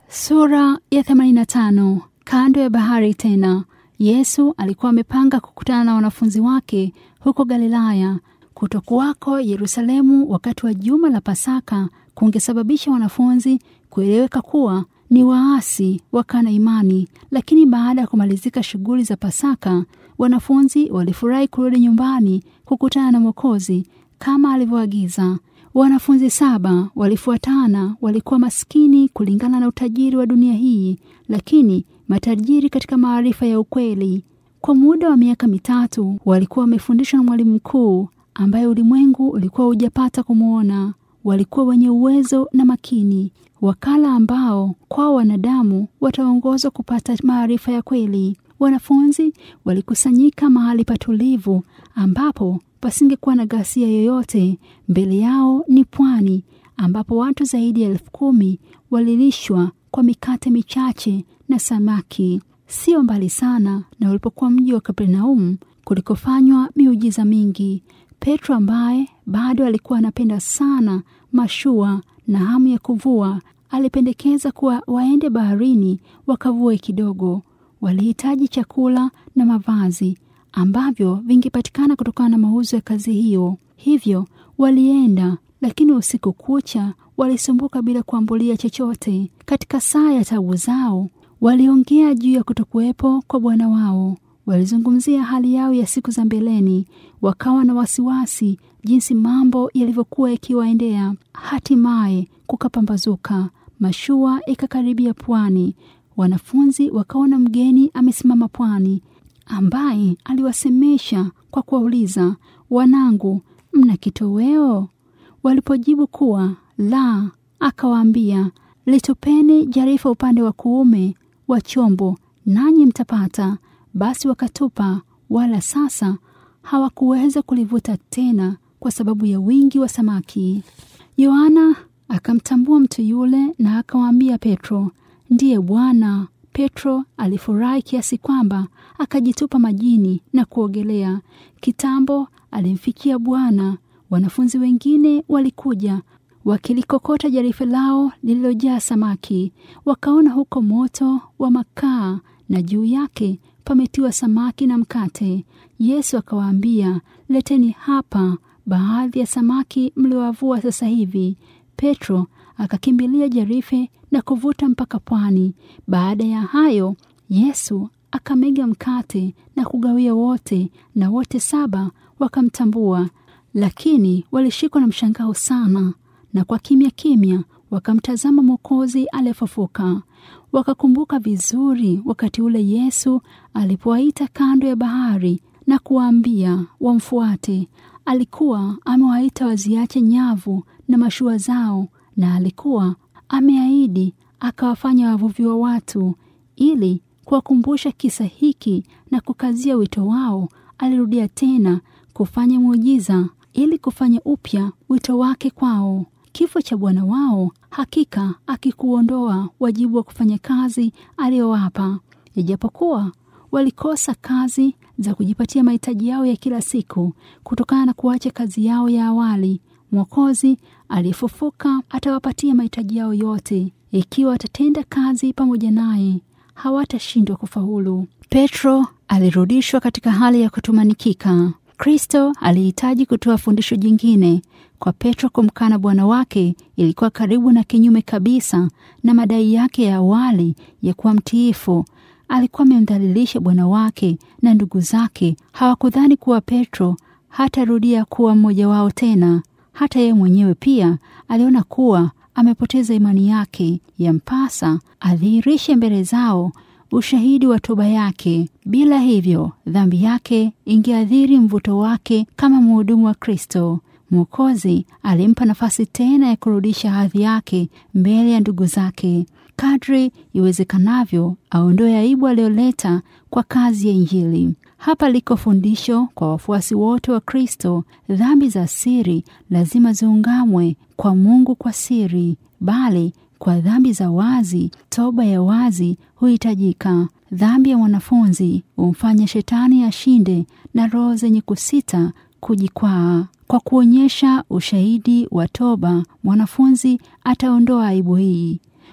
Sura ya 85. Kando ya bahari tena. Yesu alikuwa amepanga kukutana na wanafunzi wake huko Galilaya. Kutokuwako Yerusalemu wakati wa juma la Pasaka kungesababisha wanafunzi kueleweka kuwa ni waasi wakana imani. Lakini baada ya kumalizika shughuli za Pasaka, wanafunzi walifurahi kurudi nyumbani kukutana na Mwokozi kama alivyoagiza. Wanafunzi saba walifuatana. Walikuwa maskini kulingana na utajiri wa dunia hii, lakini matajiri katika maarifa ya ukweli. Kwa muda wa miaka mitatu walikuwa wamefundishwa na mwalimu mkuu ambaye ulimwengu ulikuwa hujapata kumwona. Walikuwa wenye uwezo na makini, wakala ambao kwao wanadamu wataongozwa kupata maarifa ya kweli. Wanafunzi walikusanyika mahali patulivu ambapo pasingekuwa na ghasia yoyote. Mbele yao ni pwani ambapo watu zaidi ya elfu kumi walilishwa kwa mikate michache na samaki. Sio mbali sana na ulipokuwa mji wa Kapernaumu kulikofanywa miujiza mingi. Petro ambaye bado alikuwa anapenda sana mashua na hamu ya kuvua, alipendekeza kuwa waende baharini wakavue kidogo. Walihitaji chakula na mavazi ambavyo vingepatikana kutokana na mauzo ya kazi hiyo. Hivyo walienda, lakini usiku kucha walisumbuka bila kuambulia chochote. Katika saa ya tabu zao, waliongea juu ya kutokuwepo kwa Bwana wao. Walizungumzia hali yao ya siku za mbeleni, wakawa na wasiwasi jinsi mambo yalivyokuwa yakiwaendea. Hatimaye kukapambazuka, mashua ikakaribia pwani. Wanafunzi wakaona mgeni amesimama pwani ambaye aliwasemesha kwa kuwauliza, wanangu, mna kitoweo? Walipojibu kuwa la, akawaambia, litupeni jarifa upande wa kuume wa chombo, nanyi mtapata. Basi wakatupa, wala sasa hawakuweza kulivuta tena kwa sababu ya wingi wa samaki. Yohana akamtambua mtu yule na akawaambia Petro, ndiye Bwana. Petro alifurahi kiasi kwamba akajitupa majini na kuogelea. Kitambo alimfikia Bwana. Wanafunzi wengine walikuja wakilikokota jarife lao lililojaa samaki. Wakaona huko moto wa makaa na juu yake pametiwa samaki na mkate. Yesu akawaambia, leteni hapa baadhi ya samaki mliowavua sasa hivi. Petro akakimbilia jarife na kuvuta mpaka pwani. Baada ya hayo, Yesu akamega mkate na kugawia wote, na wote saba wakamtambua. Lakini walishikwa na mshangao sana, na kwa kimya kimya wakamtazama Mwokozi aliyefufuka. Wakakumbuka vizuri wakati ule Yesu alipowaita kando ya bahari na kuwaambia wamfuate. Alikuwa amewaita waziache nyavu na mashua zao, na alikuwa ameahidi akawafanya wavuvi wa watu. Ili kuwakumbusha kisa hiki na kukazia wito wao, alirudia tena kufanya muujiza ili kufanya upya wito wake kwao. Kifo cha Bwana wao hakika akikuondoa wajibu wa kufanya kazi aliyowapa, ijapokuwa walikosa kazi za kujipatia mahitaji yao ya kila siku kutokana na kuacha kazi yao ya awali. Mwokozi aliyefufuka atawapatia mahitaji yao yote ikiwa watatenda kazi pamoja naye, hawatashindwa kufaulu. Petro alirudishwa katika hali ya kutumanikika. Kristo alihitaji kutoa fundisho jingine. Kwa Petro kumkana Bwana wake ilikuwa karibu na kinyume kabisa na madai yake ya awali ya kuwa mtiifu. Alikuwa amemdhalilisha Bwana wake, na ndugu zake hawakudhani kuwa Petro hatarudia kuwa mmoja wao tena. Hata yeye mwenyewe pia aliona kuwa amepoteza imani yake. Yampasa adhihirishe mbele zao ushahidi wa toba yake. Bila hivyo, dhambi yake ingeathiri mvuto wake kama mhudumu wa Kristo. Mwokozi alimpa nafasi tena ya kurudisha hadhi yake mbele ya ndugu zake. Kadri iwezekanavyo, aondoe aibu aliyoleta kwa kazi ya Injili. Hapa liko fundisho kwa wafuasi wote wa Kristo. Dhambi za siri lazima ziungamwe kwa Mungu kwa siri, bali kwa dhambi za wazi, toba ya wazi huhitajika. Dhambi ya mwanafunzi humfanya shetani ashinde na roho zenye kusita kujikwaa. Kwa kuonyesha ushahidi wa toba, mwanafunzi ataondoa aibu hii.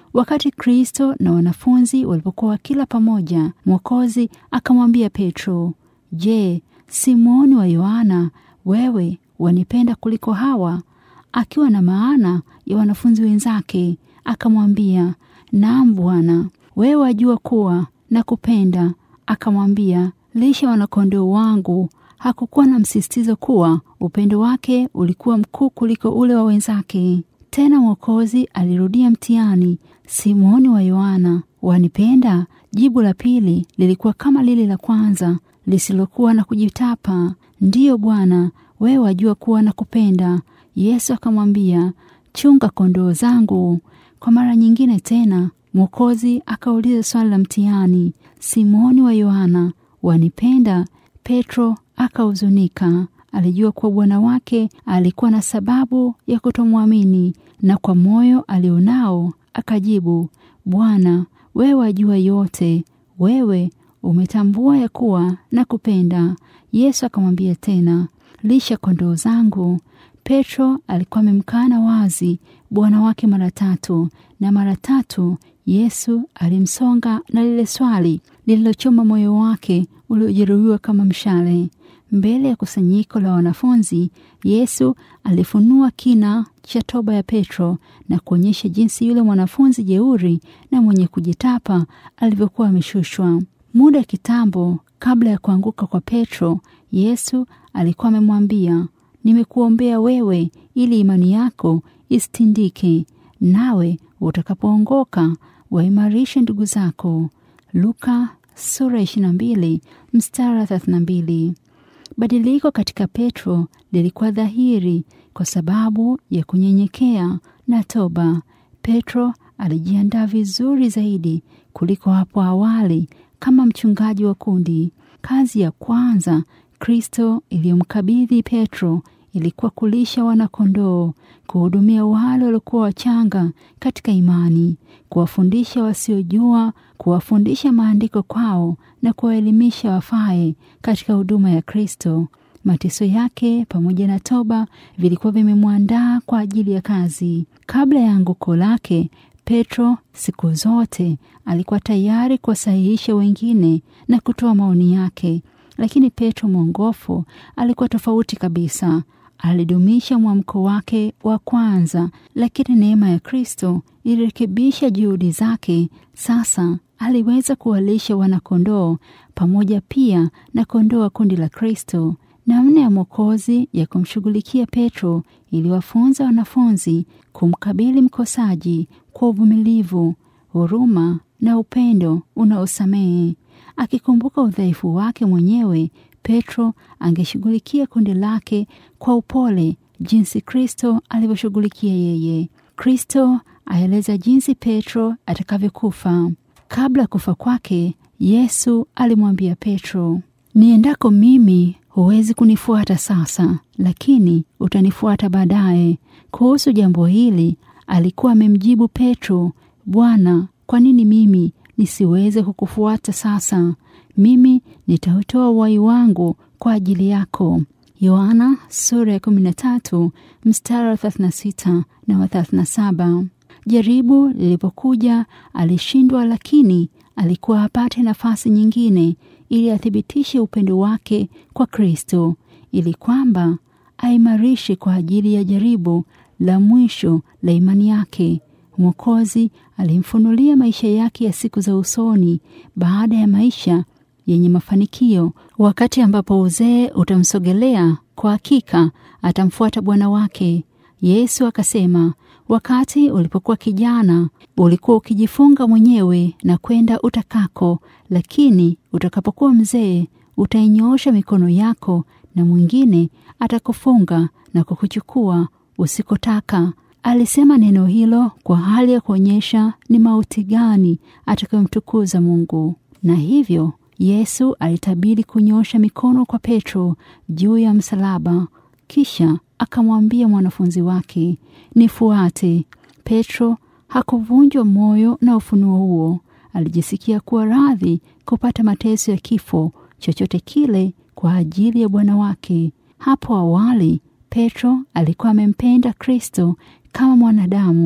Wakati Kristo na wanafunzi walipokuwa wakila pamoja, Mwokozi akamwambia Petro, Je, Simoni wa Yohana, wewe wanipenda kuliko hawa? Akiwa na maana ya wanafunzi wenzake, akamwambia, Naam Bwana, wewe wajua kuwa nakupenda. Akamwambia, lisha wanakondoo wangu. Hakukuwa na msisitizo kuwa upendo wake ulikuwa mkuu kuliko ule wa wenzake. Tena Mwokozi alirudia mtihani, Simoni wa Yohana, wanipenda? Jibu la pili lilikuwa kama lile la kwanza, lisilokuwa na kujitapa. Ndiyo Bwana, wewe wajua kuwa nakupenda. Yesu akamwambia, chunga kondoo zangu. Kwa mara nyingine tena Mwokozi akauliza swali la mtihani, Simoni wa Yohana, wanipenda? Petro akahuzunika. Alijua kuwa Bwana wake alikuwa na sababu ya kutomwamini, na kwa moyo alionao akajibu, Bwana, wewe wajua yote, wewe umetambua ya kuwa nakupenda. Yesu akamwambia tena, lisha kondoo zangu. Petro alikuwa amemkana wazi Bwana wake mara tatu, na mara tatu Yesu alimsonga na lile swali lililochoma moyo wake uliojeruhiwa kama mshale. Mbele ya kusanyiko la wanafunzi, Yesu alifunua kina cha toba ya Petro na kuonyesha jinsi yule mwanafunzi jeuri na mwenye kujitapa alivyokuwa ameshushwa. Muda kitambo kabla ya kuanguka kwa Petro, Yesu alikuwa amemwambia, nimekuombea wewe ili imani yako isitindike, nawe utakapoongoka waimarishe ndugu zako. Luka sura 22 mstari 32. Badiliko katika Petro lilikuwa dhahiri kwa sababu ya kunyenyekea na toba. Petro alijiandaa vizuri zaidi kuliko hapo awali kama mchungaji wa kundi. Kazi ya kwanza Kristo iliyomkabidhi Petro ilikuwa kulisha wanakondoo, kuhudumia wale waliokuwa wachanga katika imani, kuwafundisha wasiojua, kuwafundisha maandiko kwao na kuwaelimisha wafae katika huduma ya Kristo. Mateso yake pamoja na toba vilikuwa vimemwandaa kwa ajili ya kazi. Kabla ya anguko lake, Petro siku zote alikuwa tayari kuwasahihisha wengine na kutoa maoni yake, lakini Petro mwongofu alikuwa tofauti kabisa. Alidumisha mwamko wake wa kwanza, lakini neema ya Kristo ilirekebisha juhudi zake. Sasa aliweza kuwalisha wanakondoo pamoja pia na kondoo wa kundi la Kristo. Namna ya Mwokozi ya kumshughulikia Petro iliwafunza wanafunzi kumkabili mkosaji kwa uvumilivu, huruma na upendo unaosamehe. Akikumbuka udhaifu wake mwenyewe, Petro angeshughulikia kundi lake kwa upole jinsi Kristo alivyoshughulikia yeye. Kristo aeleza jinsi Petro atakavyokufa. Kabla ya kufa kwake, Yesu alimwambia Petro, niendako mimi huwezi kunifuata sasa, lakini utanifuata baadaye. Kuhusu jambo hili alikuwa amemjibu Petro, Bwana, kwa nini mimi nisiweze kukufuata sasa? Mimi nitautoa uhai wangu kwa ajili yako. Yohana sura ya 13 mstari wa 36 na wa 37. Jaribu lilipokuja alishindwa, lakini alikuwa apate nafasi nyingine ili athibitishe upendo wake kwa Kristo, ili kwamba aimarishe kwa ajili ya jaribu la mwisho la imani yake. Mwokozi alimfunulia maisha yake ya siku za usoni baada ya maisha yenye mafanikio. Wakati ambapo uzee utamsogelea, kwa hakika atamfuata Bwana wake. Yesu akasema, wakati ulipokuwa kijana ulikuwa ukijifunga mwenyewe na kwenda utakako, lakini utakapokuwa mzee utainyoosha mikono yako na mwingine atakufunga na kukuchukua usikotaka. Alisema neno hilo kwa hali ya kuonyesha ni mauti gani atakayomtukuza Mungu, na hivyo Yesu alitabiri kunyosha mikono kwa Petro juu ya msalaba, kisha akamwambia mwanafunzi wake, nifuate. Petro hakuvunjwa moyo na ufunuo huo. Alijisikia kuwa radhi kupata mateso ya kifo chochote kile kwa ajili ya Bwana wake. Hapo awali Petro alikuwa amempenda Kristo kama mwanadamu.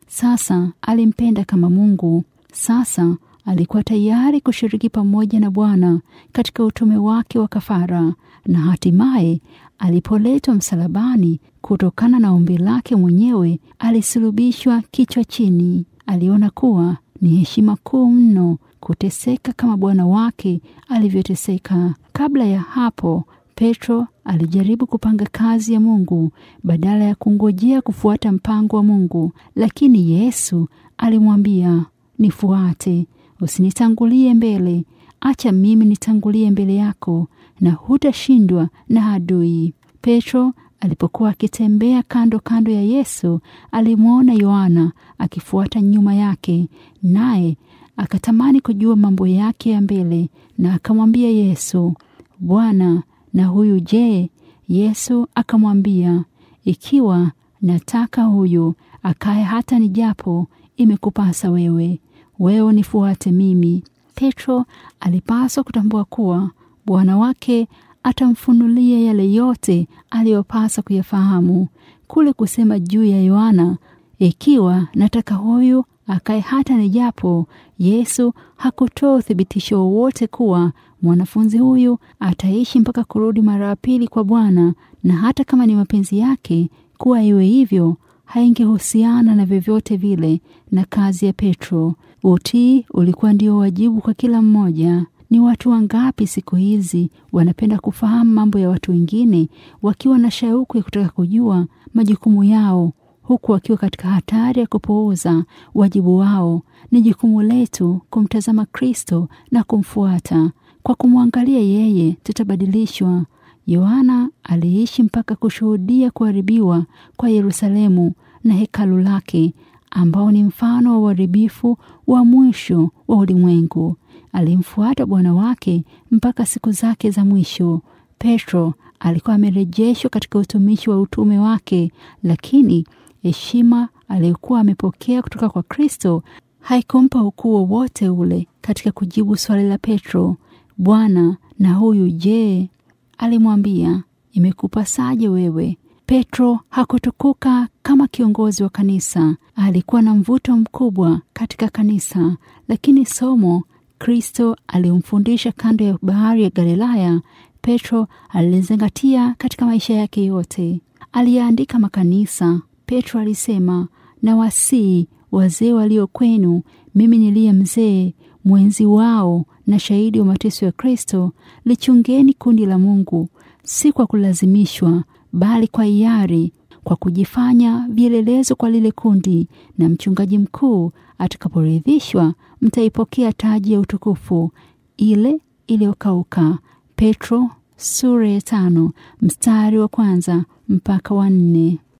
Sasa alimpenda kama Mungu. Sasa alikuwa tayari kushiriki pamoja na Bwana katika utume wake wa kafara, na hatimaye alipoletwa msalabani, kutokana na ombi lake mwenyewe, alisulubishwa kichwa chini. Aliona kuwa ni heshima kuu mno kuteseka kama Bwana wake alivyoteseka. Kabla ya hapo, Petro alijaribu kupanga kazi ya Mungu badala ya kungojea kufuata mpango wa Mungu, lakini Yesu alimwambia, nifuate, usinitangulie mbele, acha mimi nitangulie mbele yako, na hutashindwa na adui. Petro alipokuwa akitembea kando kando ya Yesu, alimwona Yohana akifuata nyuma yake, naye akatamani kujua mambo yake ya mbele, na akamwambia Yesu, Bwana, na huyu je? Yesu akamwambia, ikiwa nataka huyu akaye hata nijapo, imekupasa wewe, wewe nifuate mimi. Petro alipaswa kutambua kuwa Bwana wake atamfunulia yale yote aliyopasa kuyafahamu. Kule kusema juu ya Yohana, ikiwa nataka huyu akaye hata nijapo, Yesu hakutoa uthibitisho wowote kuwa mwanafunzi huyu ataishi mpaka kurudi mara ya pili kwa Bwana, na hata kama ni mapenzi yake kuwa iwe hivyo, haingehusiana na vyovyote vile na kazi ya Petro. Utii ulikuwa ndio wajibu kwa kila mmoja. Ni watu wangapi siku hizi wanapenda kufahamu mambo ya watu wengine, wakiwa na shauku ya kutaka kujua majukumu yao, huku wakiwa katika hatari ya kupuuza wajibu wao. Ni jukumu letu kumtazama Kristo na kumfuata. Kwa kumwangalia yeye, tutabadilishwa. Yohana aliishi mpaka kushuhudia kuharibiwa kwa Yerusalemu na hekalu lake, ambao ni mfano wa uharibifu wa mwisho wa ulimwengu. Alimfuata Bwana wake mpaka siku zake za mwisho. Petro alikuwa amerejeshwa katika utumishi wa utume wake, lakini heshima aliyokuwa amepokea kutoka kwa Kristo haikumpa ukuu wowote ule katika kujibu swali la Petro, Bwana, na huyu je? Alimwambia, imekupasaje wewe? Petro hakutukuka kama kiongozi wa kanisa. Alikuwa na mvuto mkubwa katika kanisa, lakini somo Kristo alimfundisha kando ya bahari ya Galilaya, Petro alizingatia katika maisha yake yote. Aliyaandika makanisa. Petro alisema, na wasii wazee walio kwenu, mimi niliye mzee mwenzi wao na shahidi wa mateso ya Kristo, lichungeni kundi la Mungu, si kwa kulazimishwa, bali kwa hiari, kwa kujifanya vielelezo kwa lile kundi, na mchungaji mkuu atakaporidhishwa, mtaipokea taji ya utukufu ile iliyokauka. Petro sura ya tano mstari wa kwanza mpaka wa nne.